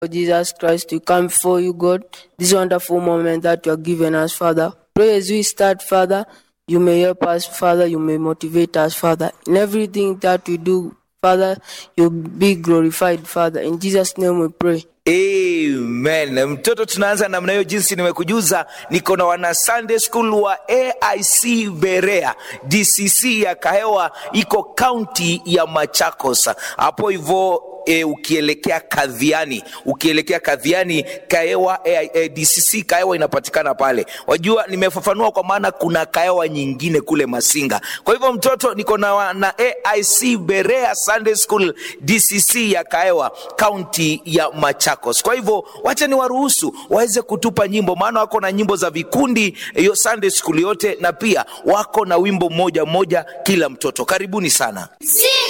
Lord Jesus Christ, we come before you, God, this wonderful moment that you are giving us, Father. Pray as we start, Father, you may help us, Father, you may motivate us, Father. In everything that we do, Father, you be glorified, Father. In Jesus' name we pray. Amen. Mtoto, tunaanza namna hiyo, jinsi nimekujuza, niko na wana Sunday School wa AIC Berea DCC ya Kahewa, iko kaunti ya Machakos hapo hivyo e, ukielekea Kadhiani, ukielekea Kadhiani Kaewa e, e, DCC Kaewa inapatikana pale. Wajua, nimefafanua kwa maana kuna Kaewa nyingine kule Masinga. Kwa hivyo mtoto, niko na, na AIC Berea Sunday School DCC ya Kaewa kaunti ya Machakos. Kwa hivyo wacha ni waruhusu waweze kutupa nyimbo, maana wako na nyimbo za vikundi hiyo Sunday School yote, na pia wako na wimbo mmoja mmoja kila mtoto. Karibuni sana. Sing